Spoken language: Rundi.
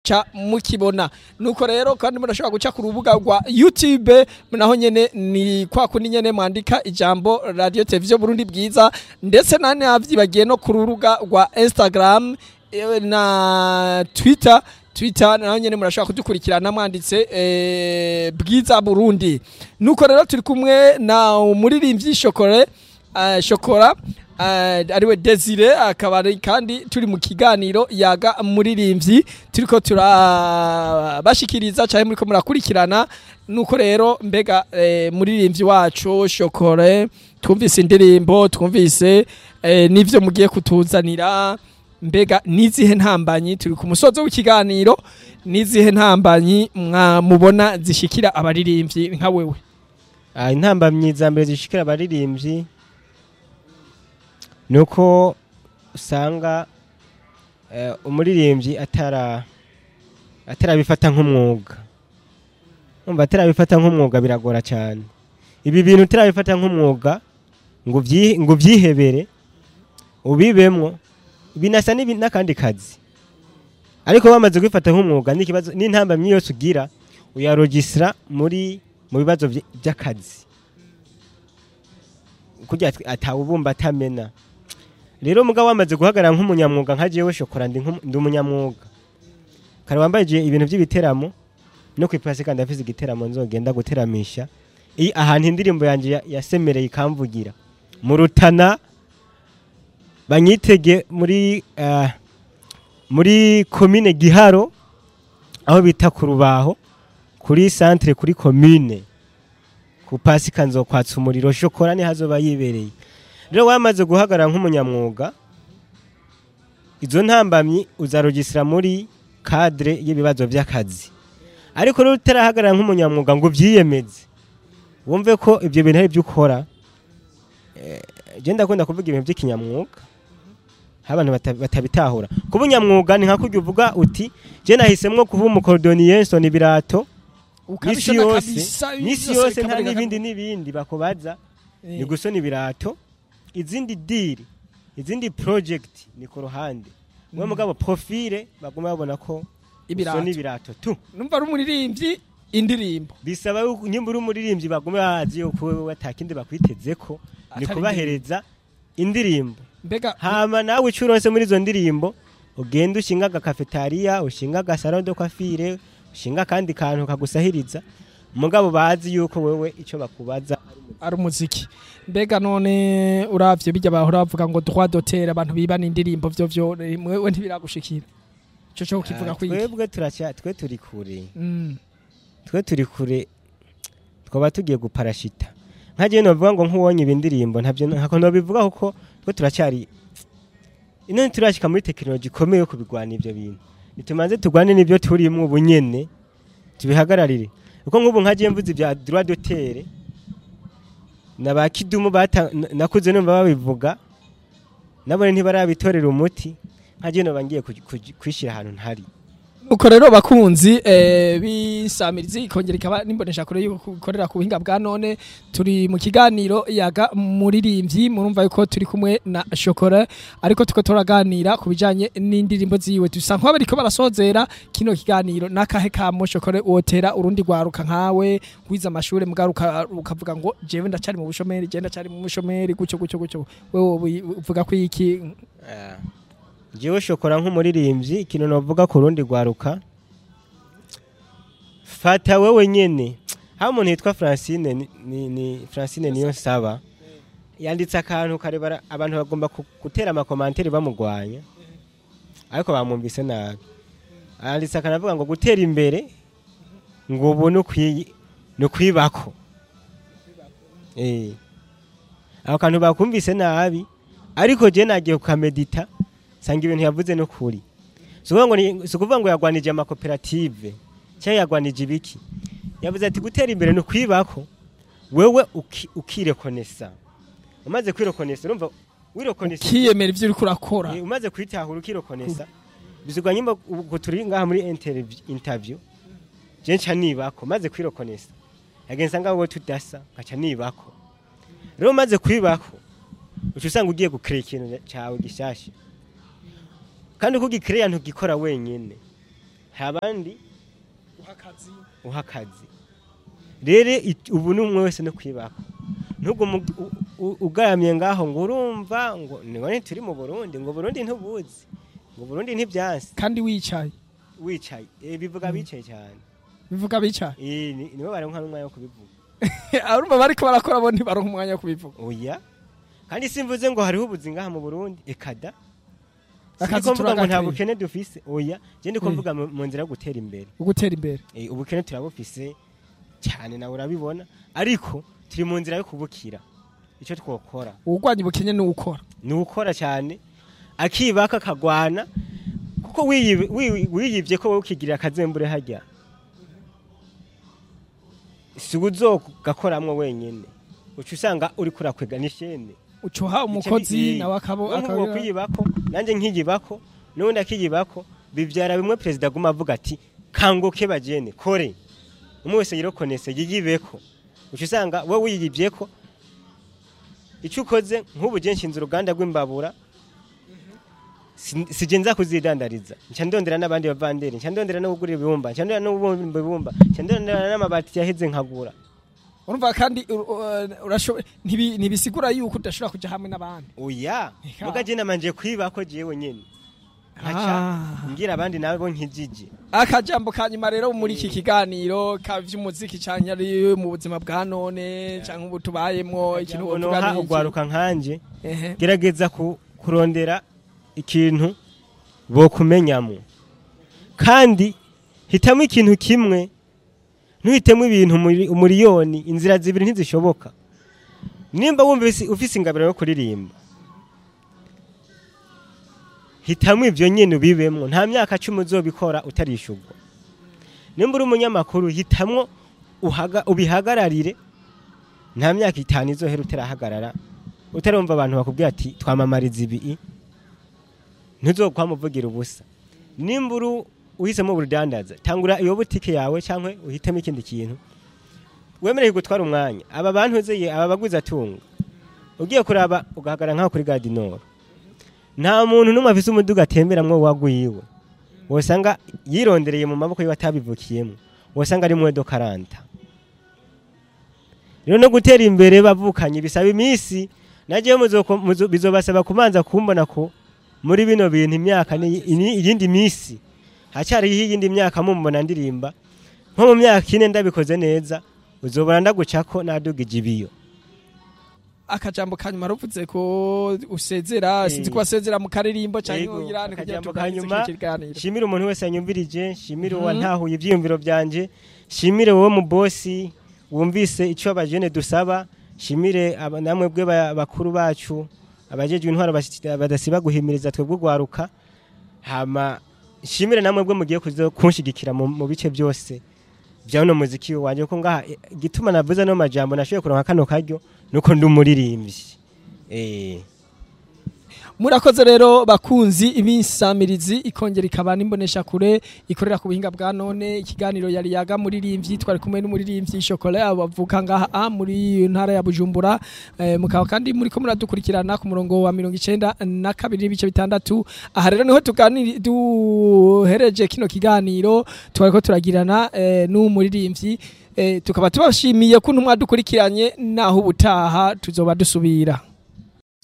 ca mukibona nuko rero kandi murashobora guca ku rubuga rwa YouTube naho nyene ni kwa kundi nyene mwandika ijambo radio televiziyo Burundi bwiza ndetse nane havyibagiye no ku rubuga rwa Instagram eh, na Twitter Twitter naho nyene murashobora kudukurikirana mwanditse eh, bwiza Burundi nuko rero turi kumwe na umuririmbyi Shokore uh, Shokora uh, ariwe Desire akaba ari kandi turi mu kiganiro yaga muririmbyi turiko turabashikiriza cyane muriko murakurikirana nuko rero mbega eh, muririmbyi wacu Shokore twumvise indirimbo twumvise eh, n'ivyo mugiye kutuzanira mbega nizihe ntambanyi turi ku musozo w'ikiganiro nizihe ntambanyi mwamubona zishikira abaririmbyi nka wewe Ah, intambamyi za mbere zishikira abaririmbyi ni uko usanga eh, umuririmbyi atara atarabifata nk'umwuga umva atarabifata nk'umwuga biragora cyane ibi bintu utarabifata nk'umwuga ngo ubyi- ngo ubyihebere ubibemwo binasa n'ibi- n'akandi kazi ariko bamaze kubifata nk'umwuga n'ikibazo n'intambamyi yose ugira uyarogisira muri mu bibazo vy- by'akazi kugira ati- atawubumba atamena rero mugabo wamaze guhagarara nk'umunyamwuga nka jewe shokora ndi nk'umu- ndi umunyamwuga kare wambaye je ibintu by'ibiteramo no ku ipasi kandi afise igiteramo nzogenda guteramisha iyi ahantu indirimbo yanjye ya- yasemereye ikamvugira mu rutana banyitege muri ah, muri komine giharo aho bita ku rubaho kuri centre kuri commune ku pasika nzokwatsa umuriro shokora ni hazoba yibereye rero wamaze guhagarara nk'umunyamwuga izo ntambamyi uzarogisira muri cadre y'ibibazo by'akazi ariko rero utarahagarara nk'umunyamwuga ngo ubyiyemeze wumve ko ibyo bintu ari byo ukora eh, je ndakunda kuvuga ibintu by'ikinyamwuga aho abantu bata- batabitahura kuba unyamwuga ni nka kurya uvuga uti je nahisemwo kuba umukorodoniye nsona ibirato misi Ukabishona yose kabisa, misi byose yose nta bikaboneka n'ibindi ko- n'ibindi bakubaza Eh, ni gusona ibirato izindi diri izindi project ni ku ruhande wowe mugabo profile baguma babona ko ibirato usona ibirato tu numva ari umuririmbyi indirimbo bisaba yuko nyimba uri umuririmbyi baguma bazi yuko wewe atakindi bakwiteze ko ni Atari kubahereza indirimbo mbega hama nawe ico uronse muri izo ndirimbo ugenda ushinga agakafetariya ushinga agasaro de coiffure ushinga akandi kantu kagusahiriza mugabo bazi yuko wewe ico bakubaza ari umuziki mbega none uravye bijya bahora bavuga ngo droit d'auteur abantu bibana indirimbo vyo vyo mwewe ntibiragushikira ico cyo kivuga Ah, kwiki twebwe turaca twe turi kure Mm. twe turi kure twaba tugiye guparashita nka jewe novuga ngo nk'uwonye ibi ndirimbo ntabyo ntako nobivuga kuko twe turacyari ino turashika muri tekinoloji ikomeye yo kubigwana ivyo bintu nitumanze tugwane n'ibyo turimwo ubu nyene tubihagararire kuko nk'ubu nka jewe mvuze ibya droit d'auteur na ba kidumu bata na- nakuze numva babivuga nabone ntibarabitorera umuti nka jewe noba ngiye kuj- kuj- kwishira ahantu ntari uko rero bakunzi eh, bisamirizi ikongera ikaba nimbonesha kure yuko ikorera ku buhinga bwa none turi mu kiganiro yaga muririmbyi murumva yuko turi kumwe na shokora ariko tuko turaganira ku bijanye n'indirimbo ziwe dusa nk'aho bariko barasozera kino kiganiro n'akahe kamo shokore wotera urundi rwaruka nkawe wize amashure mugaruka ukavuga ngo jewe ndacari mu bushomeri je ndacari mu bushomeri gucyo gucyo gucyo wewe uvuga ko iki jewe shokora nk'umuririmbyi ikintu novuga ku rundi rwaruka fata wewe nyene haba umuntu yitwa francine ni, ni, ni francine niyo nsaba yanditse akantu karebara abantu bagomba ku- gutera amakomanteri bamugwanya ariko bamwumvise nabi yanditse akantu avuga ngo gutera imbere ngo ubu ni ukwi- ni ukwibako Eh. ako kantu bakumvise nabi ariko je nagiye kukamedita sanga ibintu yavuze no kuri si ukuvuga ngo ni- si ukuvuga ngo yagwanije amakoperative cyangwa yagwanije ibiki yavuze ati gutera imbere ni ukwibako wewe uki- ukirekonesa umaze kwirekonesa urumva wirekonesa kiyemera ivyo uriko urakora Eh, umaze kwitahura ukirekonesa bizigwa nyimba ubwo turi ngaha muri interview- interview je nca nibako maze kwirekonesa yagenza ngaho wowe tudasa nkaca nibako rero maze kwibako uca usanga ugiye gukira ikintu cyawe gishasha kandi uko ugikiriya ntugikora wenyine hari abandi uha akazi rero it- ubu ni umwe wese no kwibaka nubwo mu- u- u- ugaramye ngaho ngo urumva ngo nibone turi mu burundi ngo burundi ntubuzi ngo burundi ntibyansi kandi wicaye wicaye Eh, bivuga bicaye cyane bivuga bicaye Eh, ni- nibo baronka n'umwanya wo kubivuga arumva bariko barakora bo ntibaronka umwanya wo kubivuga oya kandi simvuze ngo hariho ubuzi ngaha mu burundi ekada Akazi Sindiko mvuga ngo nta turagakwiye. bukene dufise oya je ndiko Eh. mvuga mu mu nzira yo gutera imbere ugutera imbere Eh, ubukene turabufise cyane nawe urabibona ariko turi mu nzira yo kubukira icyo twokora uwurwanya ubukene ni uwukora ni ukora cyane akibaka akagwana kuko wiyi- wi- wiyibye ko wowe ukigirira akazembure hajya si uzogakoramwo wenyine uca usanga uri kurakwega n'ishene ucuha umukozi nawe akabo akabo akabira kwiyibako nanjye nkiyibako n'ubundi akiyibako bibyara bimwe perezida aguma avuga ati kanguke bagene kore umwe wese yirokonese yiyibeko uca usanga wowe wiyibyeko icyo ukoze nk'ubu je nshinze uruganda rw'imbabura si- sije nza kuzidandariza nca ndondera n'abandi bavanderi nca ndondera no kugura ibibumba nca ndondera no kubumba ibibumba nca ndondera n'amabati yaheze nkagura urumva kandi ur- ur- urashoboye ntibi- ntibisigura yuko udashobora kuja hamwe n'abandi oya Eka. muga je namanje kwibako jewe nyene nkaca Ah. ngira abandi nabo nkijije akajambo ka nyuma rero muri iki kiganiro ka vy'umuziki canke ari mu buzima bwa none canke ubu tubayemwo ikintu wovuga noha ni iki? ugwaruka nkanje Ehe. gerageza ku- kurondera ikintu bokumenyamo kandi hitamo ikintu kimwe ntuhitemo ibintu muri- umuriyoni inzira zibiri ntizishoboka nimba wumva ufise- ufise ingabiro yo kuririmba hitamo ivyo nyene ubibemwo nta myaka cumi uzobikora utarishurwa nimba uri umunyamakuru hitamwo uhaga- ubihagararire nta myaka itanu izohera utarahagarara utarumva abantu bakubwira ati twamamariza ibi ntuzokwamuvugira ubusa nimba uri uhisemo urudandaza tangura iyo butike yawe cyangwa uhitemo ikindi kintu wemerewe gutwara umwanya aba bantu uzeye aba baguzi atunga ugiye kuraba ugahagarara nk'aho kuri gadinoro nta muntu n'umwe afise umuduga atemberamwo wagwiwe wosanga yirondereye mu maboko yiwe atabivukiyemo wosanga ari mwedo karanta rero no gutera imbere bavukanye bisaba iminsi nagiye bizobasaba kubanza kumbona ko muri bino bintu imyaka ni ini- iyindi minsi hacyariho iyindi myaka mumbona ndirimba nko mu myaka ine ndabikoze neza uzobona ndagucako nadugije ibiyo akajambo ka nyuma ruvuze ko usezera Eh. sinzi ko wasezera mu karirimbo canke Yego, uyirane kugira akajambo tuganirize ka nyuma, iki kiganiro shimire umuntu wese yanyumvirije shimire Mhm. uwantahuye ivyiyumviro vyanje shimire wowe mu bosi wumvise ico abajene dusaba shimire aba- namwe bwe ba- bakuru bacu abajejwe intwaro basi- badasiba guhimiriza twebwe ugwaruka hama shimire namwe bwe mugiye kuzo kunshigikira mu, mu bice byose vya uno muziki wanje ko ngaha eh, igituma navuze no majambo nashoboye kuronka kano karyo nuko ndi umuririmbyi eh murakoze rero bakunzi ibisamirizi ikongera ikaba n'imbonesha kure ikorera ku buhinga bwa none ikiganiro yari yaga muririmbyi twari kumwe n'umuririmbyi shokora bavuka ngaha a muri ntara ya Bujumbura eh, mukaba kandi muri ko muradukurikirana ku murongo wa mirongo icenda na kabiri n'ibice bitandatu aha rero niho tuganiri duhereje kino kiganiro twariko turagirana eh, n'umuririmbyi eh, tukaba tubashimiye kuntu mwadukurikiranye naho ubutaha tuzoba dusubira